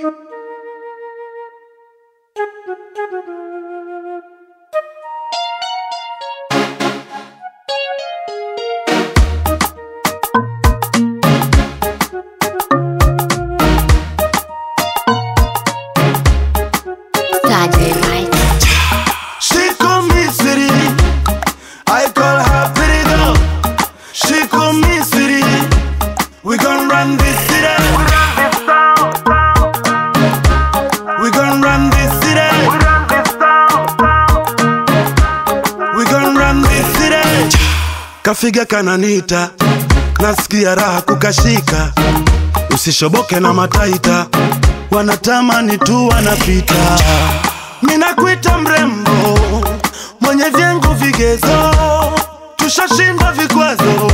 Saturday night. She call me city. I call her pretty girl. She call me city. We gon' run this city. We gon' run this city. We gon' run this city. Kafiga kananita, nasikia raha kukashika. Usishoboke na mataita, wanatamani tu wanapita. Minakuita mrembo, mwenye vyengu vigezo, tushashinda vikwazo.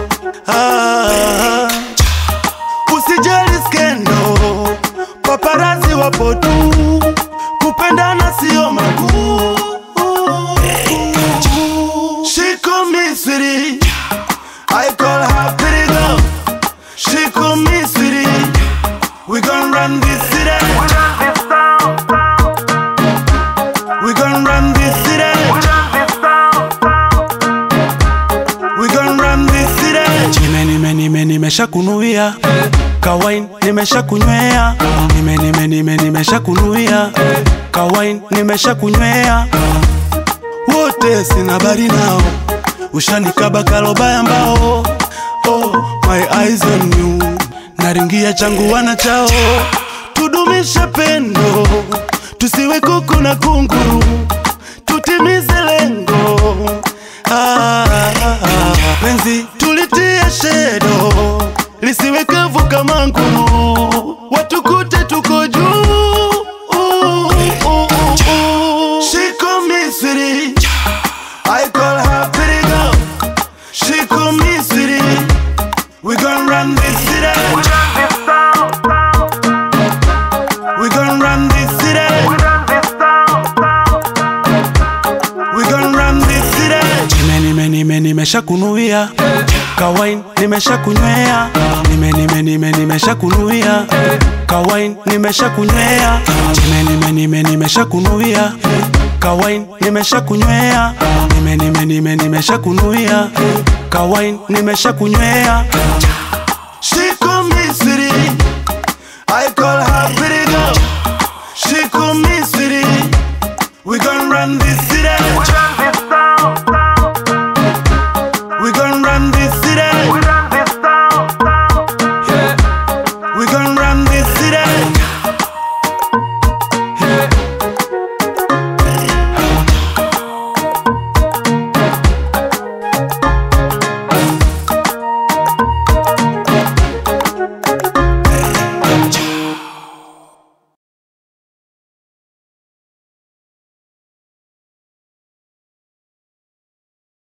Ah, usijali skendo, paparazi wapo tu, kupendana sio makuu. She call me sweetie, I call her pretty girl. She call me sweetie, we gon' run this city. We gon' run this city. We gon' run this city. Nime nime nime nimesha kunuia kawain nimesha kunywea nime nime nime nimesha kunuia kawain nimesha kunywea Wote sina bari nao, ushanikaba kalobaya mbao. Oh, my eyes on you, naringia changu wana chao. Tudumishe pendo, tusiwe kuku na kunguru, tutimize lengo. Ah, ah, ah. Penzi tulitie shedo, lisiwe kavu kama nguru, watukute tuko juu. Ooh, ooh, ooh, ooh. She call me sweetie, I call her pretty girl. She call me sweetie, we gon' run this city. We gon' run this city. We gon' run this city. nime nime nime nimesha kunuia kawain nimesha kunywea nime nime nime nimesha kunuia kawain nimesha kunywea nime nime nime nimesha kunuia kawain nimesha kunywea nime nime nime nimesha kunuia kawain nimesha kunywea She call me sweetie, I call her pretty girl. She call me